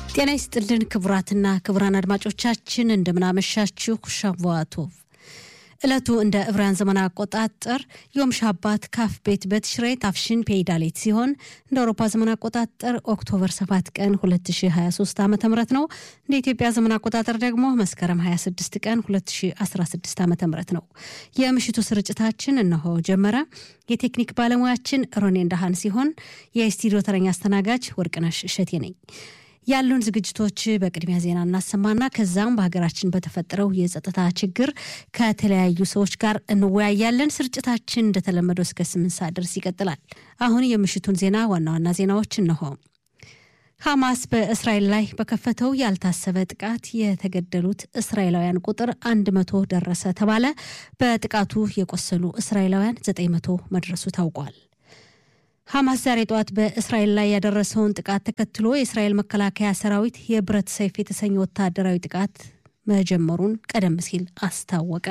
ጤና ይስጥልን ክቡራትና ክቡራን አድማጮቻችን እንደምናመሻችሁ። ሻቫቶቭ ዕለቱ እንደ ዕብራውያን ዘመን አቆጣጠር ዮም ሻባት ካፍ ቤት በትሽሬ ታፍሽን ፔይዳሌት ሲሆን እንደ አውሮፓ ዘመን አቆጣጠር ኦክቶበር 7 ቀን 2023 ዓ ም ነው። እንደ ኢትዮጵያ ዘመን አቆጣጠር ደግሞ መስከረም 26 ቀን 2016 ዓ ም ነው። የምሽቱ ስርጭታችን እነሆ ጀመረ። የቴክኒክ ባለሙያችን ሮኔ እንዳሃን ሲሆን የስቱዲዮ ተረኛ አስተናጋጅ ወርቅነሽ እሸቴ ነኝ። ያሉን ዝግጅቶች በቅድሚያ ዜና እናሰማና ከዛም በሀገራችን በተፈጠረው የጸጥታ ችግር ከተለያዩ ሰዎች ጋር እንወያያለን። ስርጭታችን እንደተለመደው እስከ ስምንት ሰዓት ድረስ ይቀጥላል። አሁን የምሽቱን ዜና ዋና ዋና ዜናዎች እነሆ። ሐማስ በእስራኤል ላይ በከፈተው ያልታሰበ ጥቃት የተገደሉት እስራኤላውያን ቁጥር አንድ መቶ ደረሰ ተባለ። በጥቃቱ የቆሰሉ እስራኤላውያን ዘጠኝ መቶ መድረሱ ታውቋል። ሐማስ ዛሬ ጠዋት በእስራኤል ላይ ያደረሰውን ጥቃት ተከትሎ የእስራኤል መከላከያ ሰራዊት የብረት ሰይፍ የተሰኘ ወታደራዊ ጥቃት መጀመሩን ቀደም ሲል አስታወቀ።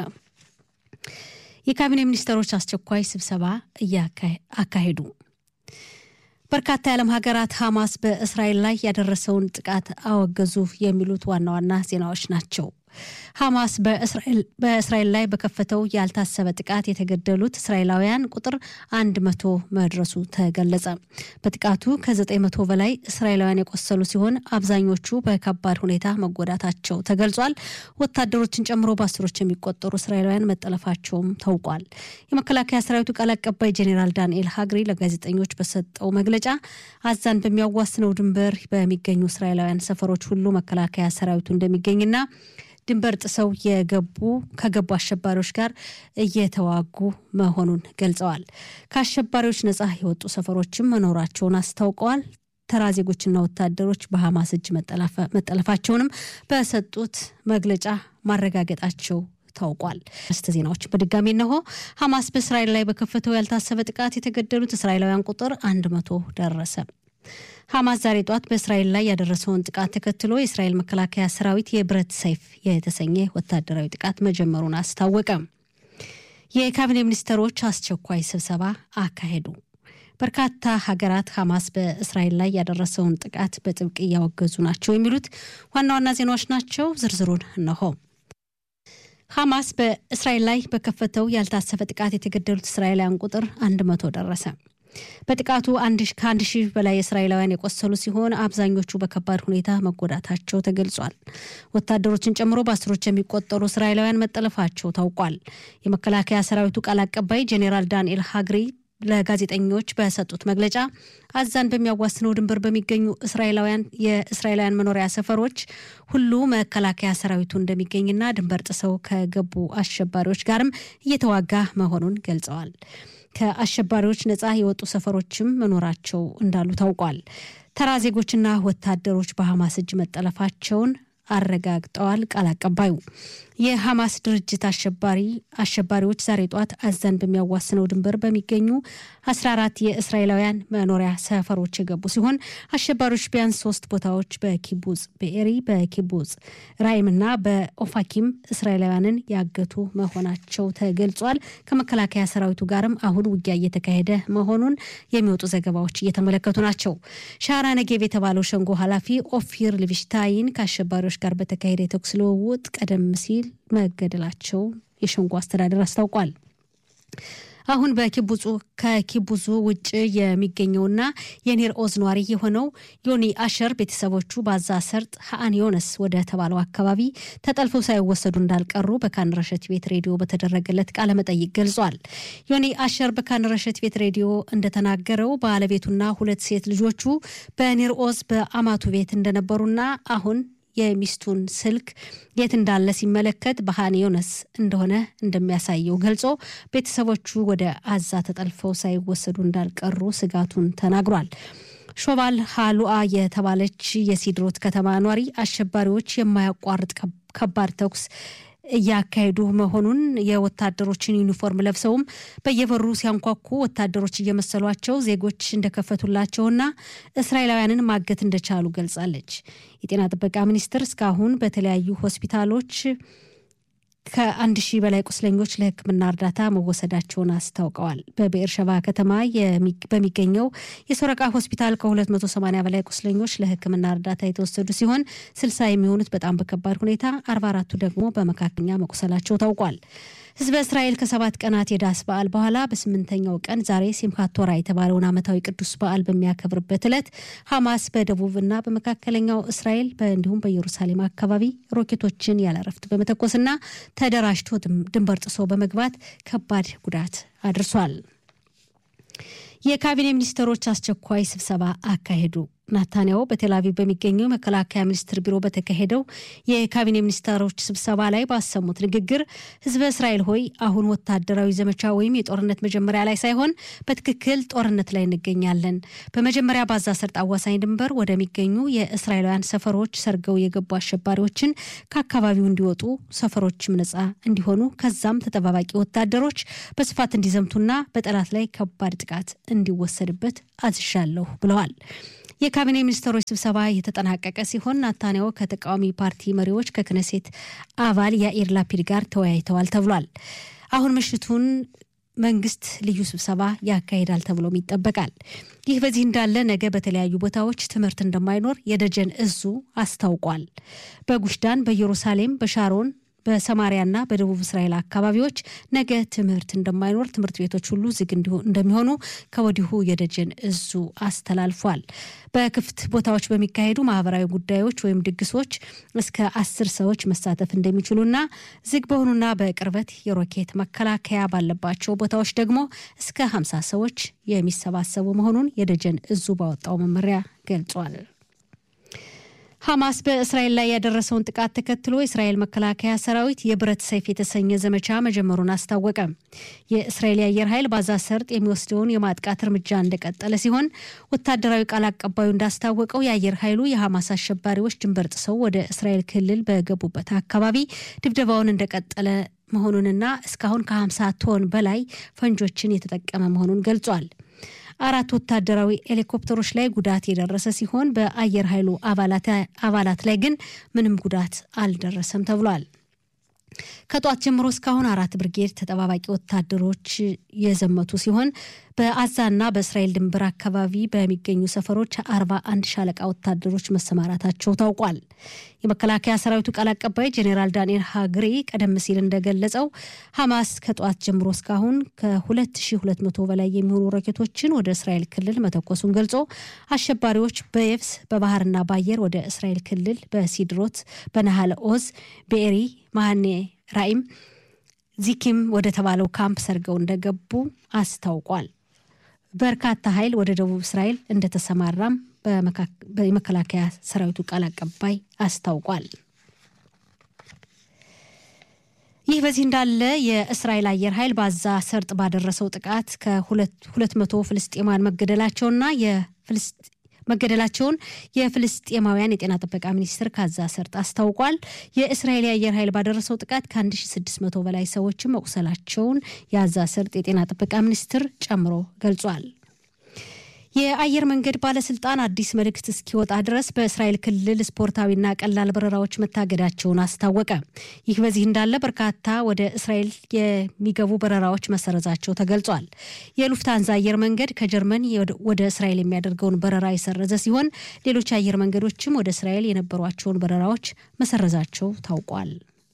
የካቢኔ ሚኒስትሮች አስቸኳይ ስብሰባ አካሄዱ። በርካታ የዓለም ሀገራት ሐማስ በእስራኤል ላይ ያደረሰውን ጥቃት አወገዙ። የሚሉት ዋና ዋና ዜናዎች ናቸው። ሐማስ በእስራኤል ላይ በከፈተው ያልታሰበ ጥቃት የተገደሉት እስራኤላውያን ቁጥር አንድ መቶ መድረሱ ተገለጸ። በጥቃቱ ከዘጠኝ መቶ በላይ እስራኤላውያን የቆሰሉ ሲሆን አብዛኞቹ በከባድ ሁኔታ መጎዳታቸው ተገልጿል። ወታደሮችን ጨምሮ በአስሮች የሚቆጠሩ እስራኤላውያን መጠለፋቸውም ታውቋል። የመከላከያ ሰራዊቱ ቃል አቀባይ ጄኔራል ዳንኤል ሀግሪ ለጋዜጠኞች በሰጠው መግለጫ አዛን በሚያዋስነው ድንበር በሚገኙ እስራኤላውያን ሰፈሮች ሁሉ መከላከያ ሰራዊቱ እንደሚገኝና ድንበር ጥሰው የገቡ ከገቡ አሸባሪዎች ጋር እየተዋጉ መሆኑን ገልጸዋል። ከአሸባሪዎች ነጻ የወጡ ሰፈሮችም መኖራቸውን አስታውቀዋል። ተራ ዜጎችና ወታደሮች በሐማስ እጅ መጠለፋቸውንም በሰጡት መግለጫ ማረጋገጣቸው ታውቋል። ርስተ ዜናዎች በድጋሚ እነሆ። ሐማስ በእስራኤል ላይ በከፈተው ያልታሰበ ጥቃት የተገደሉት እስራኤላውያን ቁጥር አንድ መቶ ደረሰ። ሐማስ ዛሬ ጠዋት በእስራኤል ላይ ያደረሰውን ጥቃት ተከትሎ የእስራኤል መከላከያ ሰራዊት የብረት ሰይፍ የተሰኘ ወታደራዊ ጥቃት መጀመሩን አስታወቀ። የካቢኔ ሚኒስትሮች አስቸኳይ ስብሰባ አካሄዱ። በርካታ ሀገራት ሐማስ በእስራኤል ላይ ያደረሰውን ጥቃት በጥብቅ እያወገዙ ናቸው። የሚሉት ዋና ዋና ዜናዎች ናቸው። ዝርዝሩን እነሆ። ሐማስ በእስራኤል ላይ በከፈተው ያልታሰበ ጥቃት የተገደሉት እስራኤላውያን ቁጥር አንድ መቶ ደረሰ። በጥቃቱ ከአንድ ሺህ በላይ እስራኤላውያን የቆሰሉ ሲሆን አብዛኞቹ በከባድ ሁኔታ መጎዳታቸው ተገልጿል። ወታደሮችን ጨምሮ በአስሮች የሚቆጠሩ እስራኤላውያን መጠለፋቸው ታውቋል። የመከላከያ ሰራዊቱ ቃል አቀባይ ጄኔራል ዳንኤል ሀግሪ ለጋዜጠኞች በሰጡት መግለጫ አዛን በሚያዋስነው ድንበር በሚገኙ እስራኤላውያን የእስራኤላውያን መኖሪያ ሰፈሮች ሁሉ መከላከያ ሰራዊቱ እንደሚገኝና ድንበር ጥሰው ከገቡ አሸባሪዎች ጋርም እየተዋጋ መሆኑን ገልጸዋል። ከአሸባሪዎች ነጻ የወጡ ሰፈሮችም መኖራቸው እንዳሉ ታውቋል። ተራ ዜጎችና ወታደሮች በሐማስ እጅ መጠለፋቸውን አረጋግጠዋል። ቃል አቀባዩ የሐማስ ድርጅት አሸባሪ አሸባሪዎች ዛሬ ጧት አዛን በሚያዋስነው ድንበር በሚገኙ 14 የእስራኤላውያን መኖሪያ ሰፈሮች የገቡ ሲሆን አሸባሪዎች ቢያንስ ሶስት ቦታዎች በኪቡጽ በኤሪ በኪቡጽ ራይምና በኦፋኪም እስራኤላውያንን ያገቱ መሆናቸው ተገልጿል። ከመከላከያ ሰራዊቱ ጋርም አሁን ውጊያ እየተካሄደ መሆኑን የሚወጡ ዘገባዎች እየተመለከቱ ናቸው። ሻራ ነጌብ የተባለው ሸንጎ ኃላፊ ኦፊር ልቪሽታይን ከአሸባሪዎች ጋር በተካሄደ የተኩስ ልውውጥ ቀደም ሲል መገደላቸው የሸንጎ አስተዳደር አስታውቋል። አሁን በኪቡጹ ከኪቡዙ ውጭ የሚገኘውና የኔር ኦዝ ኗሪ የሆነው ዮኒ አሸር ቤተሰቦቹ ባዛ ሰርጥ ሀአን ዮነስ ወደ ተባለው አካባቢ ተጠልፈው ሳይወሰዱ እንዳልቀሩ በካን ረሸት ቤት ሬዲዮ በተደረገለት ቃለ መጠይቅ ገልጿል። ዮኒ አሸር በካን ረሸት ቤት ሬዲዮ እንደተናገረው ባለቤቱና ሁለት ሴት ልጆቹ በኔር ኦዝ በአማቱ ቤት እንደነበሩና አሁን የሚስቱን ስልክ የት እንዳለ ሲመለከት በሃን ዮነስ እንደሆነ እንደሚያሳየው ገልጾ ቤተሰቦቹ ወደ አዛ ተጠልፈው ሳይወሰዱ እንዳልቀሩ ስጋቱን ተናግሯል። ሾባል ሃሉአ የተባለች የሲድሮት ከተማ ኗሪ አሸባሪዎች የማያቋርጥ ከባድ ተኩስ እያካሄዱ መሆኑን የወታደሮችን ዩኒፎርም ለብሰውም በየበሩ ሲያንኳኩ ወታደሮች እየመሰሏቸው ዜጎች እንደከፈቱላቸውና እስራኤላውያንን ማገት እንደቻሉ ገልጻለች። የጤና ጥበቃ ሚኒስቴር እስካሁን በተለያዩ ሆስፒታሎች ከአንድ ሺህ በላይ ቁስለኞች ለሕክምና እርዳታ መወሰዳቸውን አስታውቀዋል። በብኤር ሸባ ከተማ በሚገኘው የሶረቃ ሆስፒታል ከ280 በላይ ቁስለኞች ለሕክምና እርዳታ የተወሰዱ ሲሆን 60 የሚሆኑት በጣም በከባድ ሁኔታ፣ 44ቱ ደግሞ በመካከለኛ መቁሰላቸው ታውቋል። ህዝበ እስራኤል ከሰባት ቀናት የዳስ በዓል በኋላ በስምንተኛው ቀን ዛሬ ሲምካት ቶራ የተባለውን ዓመታዊ ቅዱስ በዓል በሚያከብርበት ዕለት ሐማስ በደቡብና በመካከለኛው እስራኤል እንዲሁም በኢየሩሳሌም አካባቢ ሮኬቶችን ያለ እረፍት በመተኮስና ተደራጅቶ ድንበር ጥሶ በመግባት ከባድ ጉዳት አድርሷል። የካቢኔ ሚኒስትሮች አስቸኳይ ስብሰባ አካሄዱ። ናታንያሁ በቴልአቪቭ በሚገኘው መከላከያ ሚኒስትር ቢሮ በተካሄደው የካቢኔ ሚኒስትሮች ስብሰባ ላይ ባሰሙት ንግግር ህዝበ እስራኤል ሆይ አሁን ወታደራዊ ዘመቻ ወይም የጦርነት መጀመሪያ ላይ ሳይሆን በትክክል ጦርነት ላይ እንገኛለን። በመጀመሪያ ባዛ ሰርጥ አዋሳኝ ድንበር ወደሚገኙ የእስራኤላውያን ሰፈሮች ሰርገው የገቡ አሸባሪዎችን ከአካባቢው እንዲወጡ፣ ሰፈሮችም ነጻ እንዲሆኑ፣ ከዛም ተጠባባቂ ወታደሮች በስፋት እንዲዘምቱና በጠላት ላይ ከባድ ጥቃት እንዲወሰድበት አዝዣለሁ ብለዋል። የካቢኔ ሚኒስትሮች ስብሰባ የተጠናቀቀ ሲሆን ናታንያሁ ከተቃዋሚ ፓርቲ መሪዎች ከክነሴት አባል ያኢር ላፒድ ጋር ተወያይተዋል ተብሏል። አሁን ምሽቱን መንግስት ልዩ ስብሰባ ያካሂዳል ተብሎም ይጠበቃል። ይህ በዚህ እንዳለ ነገ በተለያዩ ቦታዎች ትምህርት እንደማይኖር የደጀን እዙ አስታውቋል። በጉሽዳን፣ በኢየሩሳሌም፣ በሻሮን በሰማሪያና በደቡብ እስራኤል አካባቢዎች ነገ ትምህርት እንደማይኖር ትምህርት ቤቶች ሁሉ ዝግ እንደሚሆኑ ከወዲሁ የደጀን እዙ አስተላልፏል። በክፍት ቦታዎች በሚካሄዱ ማህበራዊ ጉዳዮች ወይም ድግሶች እስከ አስር ሰዎች መሳተፍ እንደሚችሉና ዝግ በሆኑና በቅርበት የሮኬት መከላከያ ባለባቸው ቦታዎች ደግሞ እስከ ሀምሳ ሰዎች የሚሰባሰቡ መሆኑን የደጀን እዙ ባወጣው መመሪያ ገልጿል። ሐማስ በእስራኤል ላይ ያደረሰውን ጥቃት ተከትሎ የእስራኤል መከላከያ ሰራዊት የብረት ሰይፍ የተሰኘ ዘመቻ መጀመሩን አስታወቀ። የእስራኤል የአየር ኃይል ባዛ ሰርጥ የሚወስደውን የማጥቃት እርምጃ እንደቀጠለ ሲሆን ወታደራዊ ቃል አቀባዩ እንዳስታወቀው የአየር ኃይሉ የሐማስ አሸባሪዎች ድንበር ጥሰው ወደ እስራኤል ክልል በገቡበት አካባቢ ድብደባውን እንደቀጠለ መሆኑንና እስካሁን ከ50 ቶን በላይ ፈንጆችን የተጠቀመ መሆኑን ገልጿል። አራት ወታደራዊ ሄሊኮፕተሮች ላይ ጉዳት የደረሰ ሲሆን በአየር ኃይሉ አባላት ላይ ግን ምንም ጉዳት አልደረሰም ተብሏል። ከጧት ጀምሮ እስካሁን አራት ብርጌድ ተጠባባቂ ወታደሮች የዘመቱ ሲሆን በአዛና በእስራኤል ድንበር አካባቢ በሚገኙ ሰፈሮች አርባ አንድ ሻለቃ ወታደሮች መሰማራታቸው ታውቋል። የመከላከያ ሰራዊቱ ቃል አቀባይ ጄኔራል ዳንኤል ሃግሪ ቀደም ሲል እንደገለጸው ሐማስ ከጠዋት ጀምሮ እስካሁን ከ2200 በላይ የሚሆኑ ሮኬቶችን ወደ እስራኤል ክልል መተኮሱን ገልጾ አሸባሪዎች በየብስ በባህርና በአየር ወደ እስራኤል ክልል በሲድሮት፣ በነሃለ ኦዝ፣ በኤሪ ማሃኔ ራኢም ዚኪም ወደ ተባለው ካምፕ ሰርገው እንደገቡ አስታውቋል። በርካታ ኃይል ወደ ደቡብ እስራኤል እንደተሰማራም የመከላከያ ሰራዊቱ ቃል አቀባይ አስታውቋል። ይህ በዚህ እንዳለ የእስራኤል አየር ኃይል ባዛ ሰርጥ ባደረሰው ጥቃት ከሁለት መቶ ፍልስጤማውያን መገደላቸውና መገደላቸውን የፍልስጤማውያን የጤና ጥበቃ ሚኒስትር ካዛ ሰርጥ አስታውቋል። የእስራኤል የአየር ኃይል ባደረሰው ጥቃት ከ1600 በላይ ሰዎችን መቁሰላቸውን የአዛ ሰርጥ የጤና ጥበቃ ሚኒስትር ጨምሮ ገልጿል። የአየር መንገድ ባለስልጣን አዲስ መልእክት እስኪወጣ ድረስ በእስራኤል ክልል ስፖርታዊና ቀላል በረራዎች መታገዳቸውን አስታወቀ። ይህ በዚህ እንዳለ በርካታ ወደ እስራኤል የሚገቡ በረራዎች መሰረዛቸው ተገልጿል። የሉፍታንዛ አየር መንገድ ከጀርመን ወደ እስራኤል የሚያደርገውን በረራ የሰረዘ ሲሆን ሌሎች አየር መንገዶችም ወደ እስራኤል የነበሯቸውን በረራዎች መሰረዛቸው ታውቋል።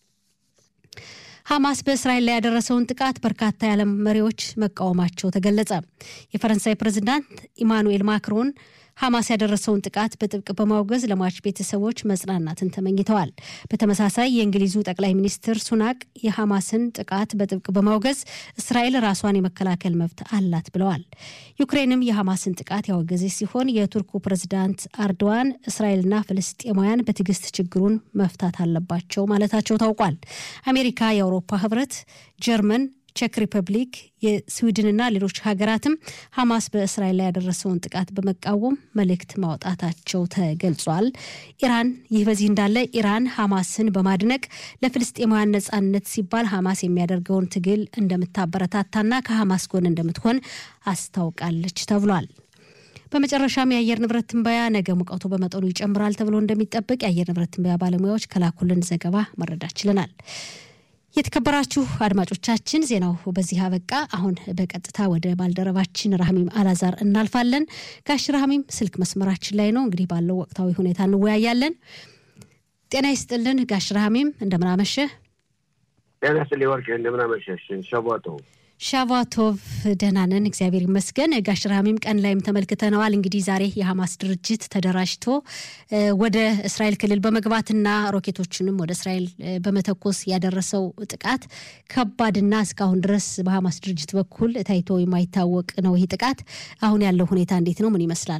ሐማስ በእስራኤል ላይ ያደረሰውን ጥቃት በርካታ የዓለም መሪዎች መቃወማቸው ተገለጸ። የፈረንሳይ ፕሬዚዳንት ኢማኑኤል ማክሮን ሐማስ ያደረሰውን ጥቃት በጥብቅ በማውገዝ ለሟች ቤተሰቦች መጽናናትን ተመኝተዋል። በተመሳሳይ የእንግሊዙ ጠቅላይ ሚኒስትር ሱናቅ የሐማስን ጥቃት በጥብቅ በማውገዝ እስራኤል ራሷን የመከላከል መብት አላት ብለዋል። ዩክሬንም የሐማስን ጥቃት ያወገዘች ሲሆን የቱርኩ ፕሬዚዳንት አርዶዋን እስራኤልና ፍልስጤማውያን በትዕግስት ችግሩን መፍታት አለባቸው ማለታቸው ታውቋል። አሜሪካ፣ የአውሮፓ ህብረት፣ ጀርመን ቼክ ሪፐብሊክ፣ የስዊድንና ሌሎች ሀገራትም ሐማስ በእስራኤል ላይ ያደረሰውን ጥቃት በመቃወም መልእክት ማውጣታቸው ተገልጿል። ኢራን ይህ በዚህ እንዳለ ኢራን ሐማስን በማድነቅ ለፍልስጤማውያን ነጻነት ሲባል ሐማስ የሚያደርገውን ትግል እንደምታበረታታና ከሐማስ ጎን እንደምትሆን አስታውቃለች ተብሏል። በመጨረሻም የአየር ንብረት ትንበያ ነገ ሙቀቱ በመጠኑ ይጨምራል ተብሎ እንደሚጠበቅ የአየር ንብረት ትንበያ ባለሙያዎች ከላኩልን ዘገባ መረዳት ችለናል። የተከበራችሁ አድማጮቻችን ዜናው በዚህ አበቃ። አሁን በቀጥታ ወደ ባልደረባችን ራህሚም አላዛር እናልፋለን። ጋሽ ራህሚም ስልክ መስመራችን ላይ ነው። እንግዲህ ባለው ወቅታዊ ሁኔታ እንወያያለን። ጤና ይስጥልን ጋሽ ራህሚም እንደምናመሸ። ጤና ይስጥልኝ ወርቄ እንደምናመሸሽ። ሸቧቶ ሻቫቶቭ ደህና ነን እግዚአብሔር ይመስገን። ጋሽ ራህሚም ቀን ላይም ተመልክተነዋል። እንግዲህ ዛሬ የሐማስ ድርጅት ተደራጅቶ ወደ እስራኤል ክልል በመግባትና ሮኬቶችንም ወደ እስራኤል በመተኮስ ያደረሰው ጥቃት ከባድና እስካሁን ድረስ በሐማስ ድርጅት በኩል ታይቶ የማይታወቅ ነው። ይህ ጥቃት አሁን ያለው ሁኔታ እንዴት ነው? ምን ይመስላል?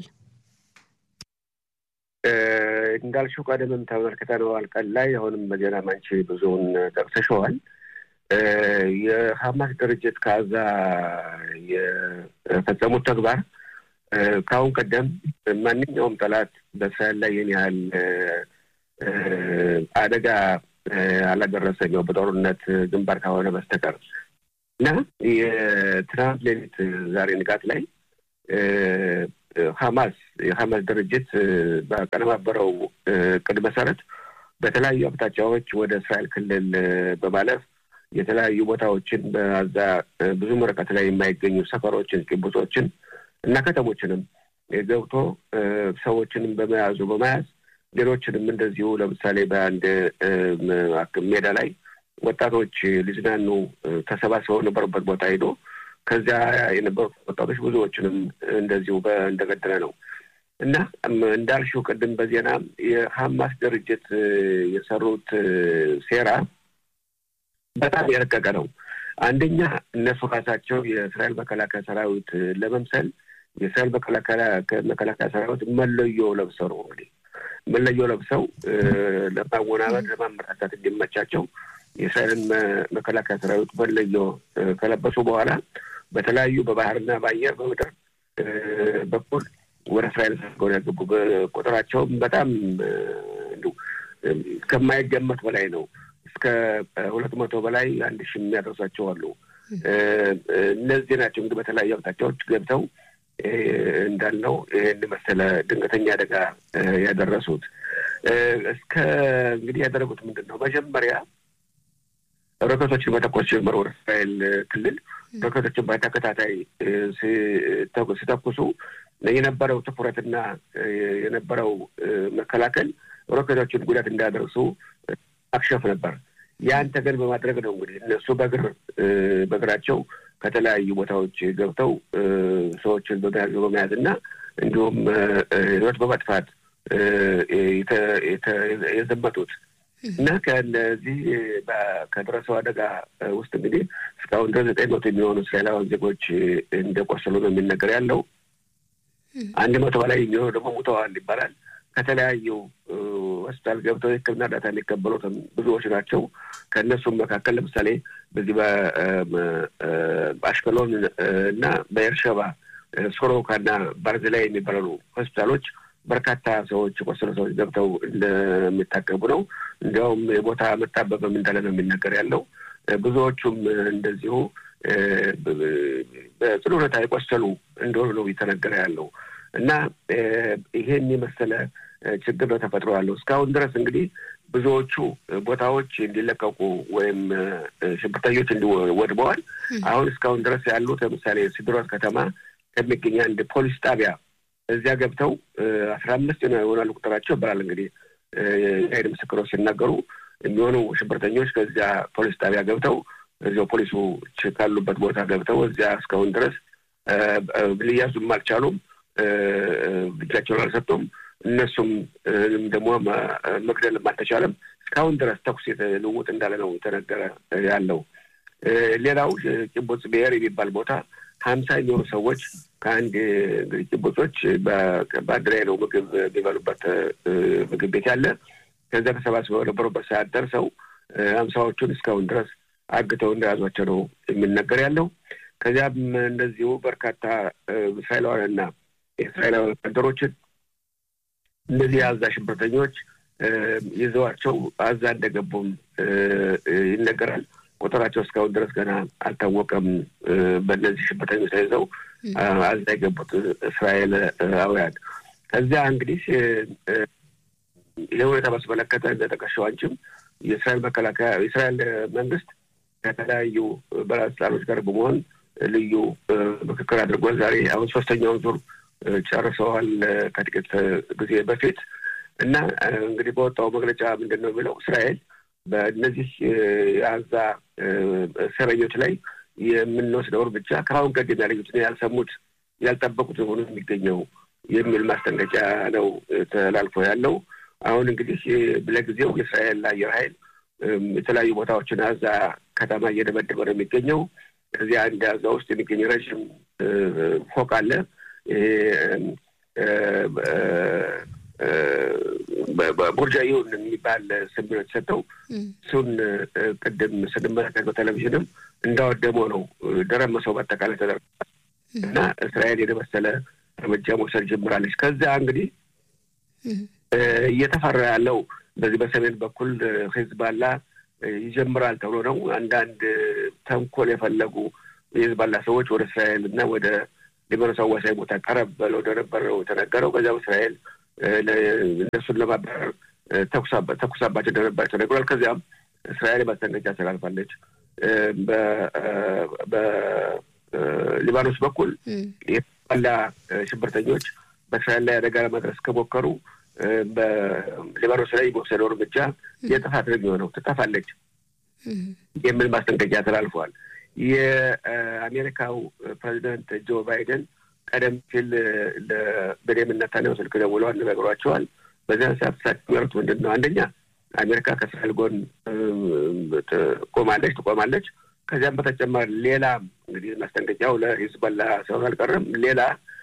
እንዳልሽው ቀደምም ተመልክተነዋል ቀን ላይ። አሁንም በዜና ማንቺ ብዙውን ጠቅሰሸዋል። የሐማስ ድርጅት ከዛ የፈጸሙት ተግባር ከአሁን ቀደም ማንኛውም ጠላት በእስራኤል ላይ ይህን ያህል አደጋ አላደረሰም፣ ያው በጦርነት ግንባር ከሆነ በስተቀር እና የትናንት ሌሊት ዛሬ ንጋት ላይ ሐማስ የሐማስ ድርጅት በቀነባበረው እቅድ መሰረት በተለያዩ አቅጣጫዎች ወደ እስራኤል ክልል በማለፍ የተለያዩ ቦታዎችን በዛ ብዙም ርቀት ላይ የማይገኙ ሰፈሮችን፣ ኪቡጾችን እና ከተሞችንም ገብቶ ሰዎችንም በመያዙ በመያዝ ሌሎችንም እንደዚሁ ለምሳሌ በአንድ ሜዳ ላይ ወጣቶች ሊዝናኑ ተሰባስበው ነበሩበት ቦታ ሄዶ ከዚያ የነበሩት ወጣቶች ብዙዎችንም እንደዚሁ እንደገደለ ነው እና እንዳልሽው ቅድም በዜና የሐማስ ድርጅት የሰሩት ሴራ በጣም የረቀቀ ነው። አንደኛ እነሱ ራሳቸው የእስራኤል መከላከያ ሰራዊት ለመምሰል የእስራኤል መከላከያ ሰራዊት መለዮ ለብሰው ነው እንግዲህ መለዮ ለብሰው ለማወናበድ ለማመራታት እንዲመቻቸው የእስራኤልን መከላከያ ሰራዊት መለዮ ከለበሱ በኋላ በተለያዩ በባህርና በአየር በምድር በኩል ወደ እስራኤል ሰርገው ያገቡ ቁጥራቸውም በጣም ከማይገመት በላይ ነው። እስከ ሁለት መቶ በላይ አንድ ሺህ የሚያደርሷቸው አሉ። እነዚህ ናቸው እንግዲህ በተለያዩ አቅጣጫዎች ገብተው እንዳልነው ይህን መሰለ ድንገተኛ አደጋ ያደረሱት። እስከ እንግዲህ ያደረጉት ምንድን ነው? መጀመሪያ ሮኬቶችን መተኮስ ጀመሩ። ወደ እስራኤል ክልል ሮኬቶችን በተከታታይ ሲተኩሱ የነበረው ትኩረትና የነበረው መከላከል ሮኬቶችን ጉዳት እንዳያደርሱ አክሸፍ ነበር። ያን ተገን በማድረግ ነው እንግዲህ እነሱ በእግር በእግራቸው ከተለያዩ ቦታዎች ገብተው ሰዎችን በመያዝ በመያዝ እና እንዲሁም ሕይወት በመጥፋት የዘመቱት እና ከነዚህ ከደረሰው አደጋ ውስጥ እንግዲህ እስካሁን ድረስ ዘጠኝ መቶ የሚሆኑ እስራኤላውያን ዜጎች እንደቆሰሉ ነው የሚነገር ያለው። አንድ መቶ በላይ የሚሆኑ ደግሞ ሙተዋል ይባላል። ከተለያዩ ሆስፒታል ገብተው የሕክምና እርዳታ የሚቀበሉትም ብዙዎች ናቸው። ከእነሱም መካከል ለምሳሌ በዚህ በአሽከሎን እና በኤርሸባ ሶሮካ እና ባርዝላይ የሚባሉ ሆስፒታሎች በርካታ ሰዎች የቆሰሉ ሰዎች ገብተው እንደሚታቀቡ ነው። እንዲያውም የቦታ መጣበብም እንዳለ ነው የሚነገር ያለው። ብዙዎቹም እንደዚሁ በጽኑ ሁኔታ የቆሰሉ እንደሆኑ ነው እየተነገረ ያለው እና ይሄን የመሰለ ችግር ነው ተፈጥሮ ያለው። እስካሁን ድረስ እንግዲህ ብዙዎቹ ቦታዎች እንዲለቀቁ ወይም ሽብርተኞች እንዲወድመዋል። አሁን እስካሁን ድረስ ያሉት ለምሳሌ ሲድሮት ከተማ ከሚገኝ አንድ ፖሊስ ጣቢያ እዚያ ገብተው አስራ አምስት ይሆናሉ ቁጥራቸው ይባላል እንግዲህ የአይን ምስክሮች ሲናገሩ የሚሆኑ ሽብርተኞች ከዚያ ፖሊስ ጣቢያ ገብተው እዚያው ፖሊሶች ካሉበት ቦታ ገብተው እዚያ እስካሁን ድረስ ሊያዙም አልቻሉም። እጃቸውን አልሰጡም። እነሱም ደግሞ መግደልም አልተቻለም። እስካሁን ድረስ ተኩስ ልውውጥ እንዳለ ነው የተነገረ ያለው። ሌላው ቂቡጽ ብሔር የሚባል ቦታ ሀምሳ የሚሆኑ ሰዎች ከአንድ እንግዲህ ቂቡጾች በአንድ ላይ ነው ምግብ የሚበሉበት ምግብ ቤት ያለ ከዚያ ተሰባስበው የነበሩበት ሰዓት ደርሰው ሀምሳዎቹን እስካሁን ድረስ አግተው እንደያዟቸው ነው የሚነገር ያለው። ከዚያም እንደዚሁ በርካታ እስራኤላውያንና የእስራኤላዊ ወታደሮችን እነዚህ የአዛ ሽብርተኞች ይዘዋቸው አዛ እንደገቡም ይነገራል። ቁጥራቸው እስካሁን ድረስ ገና አልታወቀም። በእነዚህ ሽብርተኞች ተይዘው አዛ የገቡት እስራኤላውያን ከዚያ እንግዲህ ይህ ሁኔታ ባስመለከተ እንደጠቀሸው አንቺም የእስራኤል መከላከያ የእስራኤል መንግስት ከተለያዩ ባለስልጣኖች ጋር በመሆን ልዩ ምክክር አድርጓል። ዛሬ አሁን ሶስተኛውን ዙር ጨርሰዋል ከጥቂት ጊዜ በፊት እና እንግዲህ በወጣው መግለጫ ምንድን ነው የሚለው እስራኤል በእነዚህ የአዛ እስረኞች ላይ የምንወስደው እርምጃ ከአሁን ቀደም ያለዩትን ያልሰሙት ያልጠበቁት ሆኖ የሚገኘው የሚል ማስጠንቀቂያ ነው ተላልፎ ያለው። አሁን እንግዲህ ለጊዜው የእስራኤል አየር ኃይል የተለያዩ ቦታዎችን አዛ ከተማ እየደበደበ ነው የሚገኘው። እዚያ አንድ አዛ ውስጥ የሚገኝ ረዥም ፎቅ አለ። ቡርጃዩን የሚባል ስም ነው የተሰጠው። እሱን ቅድም ስንመለከት በቴሌቪዥንም እንዳወደመው ነው ደረመሰው በአጠቃላይ ተደርጓል እና እስራኤል የመሰለ እርምጃ መውሰድ ጀምራለች። ከዚያ እንግዲህ እየተፈራ ያለው በዚህ በሰሜን በኩል ሂዝባላ ይጀምራል ተብሎ ነው። አንዳንድ ተንኮል የፈለጉ የሂዝባላ ሰዎች ወደ እስራኤል እና ወደ ሊባኖስ አዋሳኝ ቦታ ቀረብ ብለው እንደነበረው የተነገረው ከዚያም እስራኤል እነሱን ለማባረር ተኩሳባቸው እንደነበር ተነግሯል። ከዚያም እስራኤል ማስጠንቀቂያ አስተላልፋለች። በሊባኖስ በኩል የሂዝባላ ሽብርተኞች በእስራኤል ላይ አደጋ ለማድረስ ከሞከሩ በሊባኖስ ላይ የሚወሰደው እርምጃ የጥፋት ነው የሚሆነው፣ ትጠፋለች የሚል ማስጠንቀቂያ ተላልፈዋል። የአሜሪካው ፕሬዚደንት ጆ ባይደን ቀደም ሲል ለቤንያሚን ኔታንያሁ ስልክ ደውለው አነጋግሯቸዋል። በዚያን ሰዓት እሳቸው የሚያሉት ምንድን ነው? አንደኛ አሜሪካ ከእስራኤል ጎን ትቆማለች ትቆማለች። ከዚያም በተጨማሪ ሌላ እንግዲህ ማስጠንቀቂያው ለሂዝቦላ ሳይሆን አልቀረም ሌላ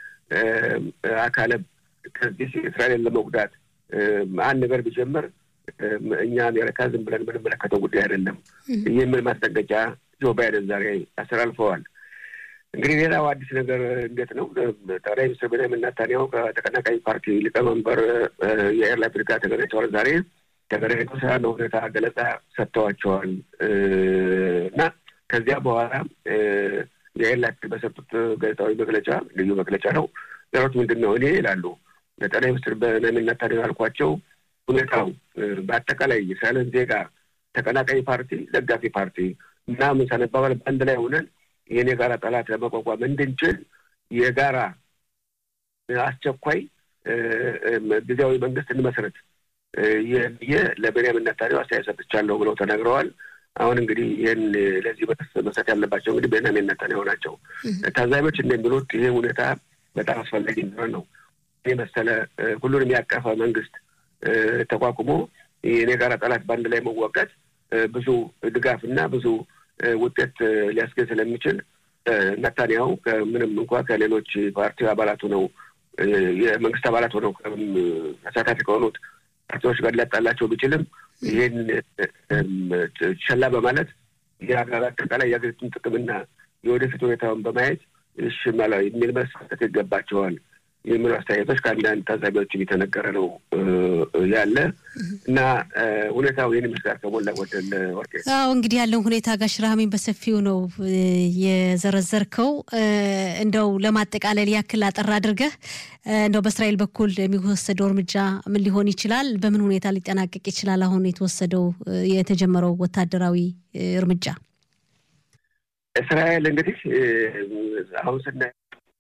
አካለ ከዚህ እስራኤልን ለመጉዳት አንድ ነገር ቢጀምር እኛ አሜሪካ ዝም ብለን የምንመለከተው ጉዳይ አይደለም የሚል ማስጠንቀቂያ ጆ ባይደን ዛሬ አስተላልፈዋል። እንግዲህ ሌላው አዲስ ነገር እንዴት ነው? ጠቅላይ ሚኒስትር ቤንያሚን ኔታንያሁ ከተቀናቃኝ ፓርቲ ሊቀመንበር የአየር ላፒድ ጋር ተገናኝተዋል። ዛሬ ተገናኝተው ስላለ ሁኔታ ገለጻ ሰጥተዋቸዋል እና ከዚያ በኋላ የአየር ላፒድ በሰጡት ጋዜጣዊ መግለጫ ልዩ መግለጫ ነው ያሉት ምንድን ነው? እኔ ይላሉ ጠቅላይ ሚኒስትር ቤንያሚን ኔታንያሁ ያልኳቸው ሁኔታው በአጠቃላይ የእስራኤልን ዜጋ ተቀናቃኝ ፓርቲ፣ ደጋፊ ፓርቲ ምናምን ሳንባባል በአንድ ላይ ሆነን ይህን የጋራ ጠላት ለመቋቋም እንድንችል የጋራ አስቸኳይ ጊዜያዊ መንግስት እንመስረት ብዬ ለቤንያሚን ኔታንያሁ አስተያየት ሰጥቻለሁ ብለው ተናግረዋል። አሁን እንግዲህ ይህን ለዚህ መስጠት ያለባቸው እንግዲህ ቤንያሚን ኔታንያሁ ናቸው። ታዛቢዎች እንደሚሉት ይህ ሁኔታ በጣም አስፈላጊ እንደሆነ ነው። ይህ መሰለ ሁሉንም ያቀፈ መንግስት ተቋቁሞ ይህን የጋራ ጠላት በአንድ ላይ መዋጋት ብዙ ድጋፍ እና ብዙ ውጤት ሊያስገኝ ስለሚችል ነታንያሁ ከምንም እንኳ ከሌሎች ፓርቲ አባላት ሆነው የመንግስት አባላት ሆነው ተሳታፊ ከሆኑት ፓርቲዎች ጋር ሊያጣላቸው ቢችልም ይህን ሸላ በማለት የሀገር አጠቃላይ የሀገሪቱን ጥቅምና የወደፊት ሁኔታውን በማየት እሺ የሚል መልስ መስጠት ይገባቸዋል የሚሉ አስተያየቶች ከአንዳንድ ታዛቢዎች የተነገረ ነው ያለ እና ሁኔታው ይህን ይመስላል ከሞላ ጎደል ወርቄ። አዎ እንግዲህ ያለውን ሁኔታ ጋሽ ረሃሚን በሰፊው ነው የዘረዘርከው። እንደው ለማጠቃለል ያክል አጠር አድርገህ እንደው በእስራኤል በኩል የሚወሰደው እርምጃ ምን ሊሆን ይችላል? በምን ሁኔታ ሊጠናቀቅ ይችላል? አሁን የተወሰደው የተጀመረው ወታደራዊ እርምጃ እስራኤል እንግዲህ አሁን ስናይ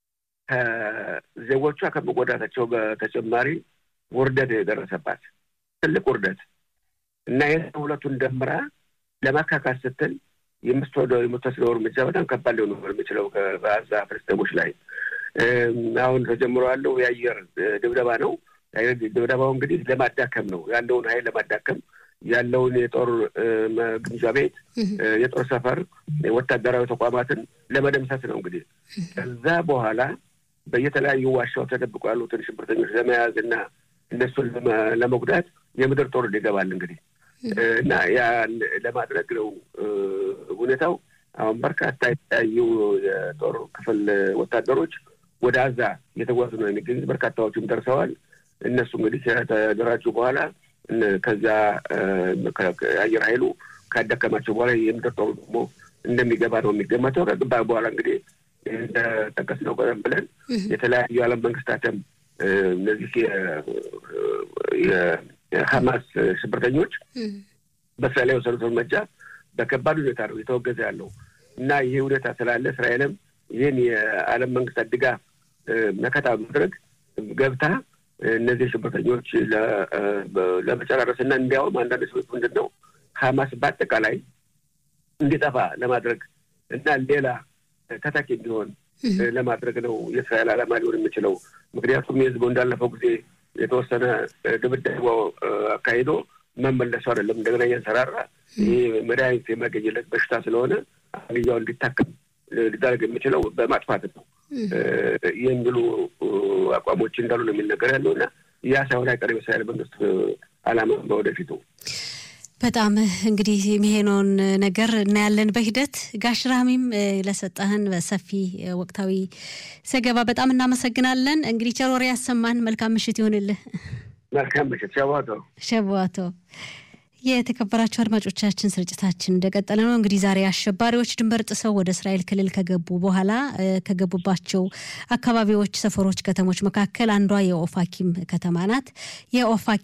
ከዜጎቿ ከመጎዳታቸው በተጨማሪ ውርደት የደረሰባት ትልቅ ውርደት እና ይህ ሁለቱን ደምራ ለማካካስ ስትል የምትወደው የምትወስደው እርምጃ በጣም ከባድ ሊሆን የሚችለው በአዛ ፍልስጤሞች ላይ አሁን ተጀምሮ ያለው የአየር ድብደባ ነው። የአየር ድብደባው እንግዲህ ለማዳከም ነው ያለውን ኃይል ለማዳከም ያለውን የጦር ግምጃ ቤት፣ የጦር ሰፈር፣ ወታደራዊ ተቋማትን ለመደምሰስ ነው እንግዲህ ከዛ በኋላ በየተለያዩ ዋሻው ተደብቆ ያሉትን ሽብርተኞች ለመያዝ እና እነሱን ለመጉዳት የምድር ጦር ይገባል እንግዲህ እና ያን ለማድረግ ነው ሁኔታው። አሁን በርካታ የተለያዩ የጦር ክፍል ወታደሮች ወደ አዛ እየተጓዙ ነው የሚገኙት። በርካታዎቹም ደርሰዋል። እነሱ እንግዲህ ከተደራጁ በኋላ ከዚያ የአየር ኃይሉ ካዳከማቸው በኋላ የምድር ጦሩ ደግሞ እንደሚገባ ነው የሚገመተው። ከግባ በኋላ እንግዲህ እንደጠቀስነው ቀደም ብለን የተለያዩ የዓለም መንግስታትም እነዚህ የሀማስ ሽብርተኞች በእስራኤል ላይ የወሰዱት እርምጃ በከባድ ሁኔታ ነው እየተወገዘ ያለው እና ይሄ ሁኔታ ስላለ እስራኤልም ይህን የዓለም መንግስታት ድጋፍ መከታ በማድረግ ገብታ እነዚህ ሽብርተኞች ለመጨራረስ እና እንዲያውም አንዳንድ ሰዎች ምንድን ነው ሀማስ በአጠቃላይ እንዲጠፋ ለማድረግ እና ሌላ ተተኪ እንዲሆን ለማድረግ ነው የእስራኤል ዓላማ ሊሆን የሚችለው። ምክንያቱም የህዝቡ እንዳለፈው ጊዜ የተወሰነ ድብደባ አካሂዶ መመለሱ አይደለም እንደገና እያንሰራራ ይህ መድኃኒት የማገኝለት በሽታ ስለሆነ አብያው እንዲታከም ሊደረግ የሚችለው በማጥፋት ነው የሚሉ አቋሞች እንዳሉ ነው የሚነገር ያለው እና ያ ሳይሆን አይቀርም የእስራኤል መንግስት ዓላማ በወደፊቱ። በጣም እንግዲህ የሚሄነውን ነገር እናያለን በሂደት። ጋሽ ራህሚም ለሰጠህን በሰፊ ወቅታዊ ዘገባ በጣም እናመሰግናለን። እንግዲህ ቸር ወሬ ያሰማን። መልካም ምሽት ይሆንልህ። መልካም ምሽት። ሸዋቶ ሸዋቶ። የተከበራቸው አድማጮቻችን ስርጭታችን እንደቀጠለ ነው። እንግዲህ ዛሬ አሸባሪዎች ድንበር ጥሰው ወደ እስራኤል ክልል ከገቡ በኋላ ከገቡባቸው አካባቢዎች፣ ሰፈሮች፣ ከተሞች መካከል አንዷ የኦፋኪም ከተማ ናት። የኦፋኪም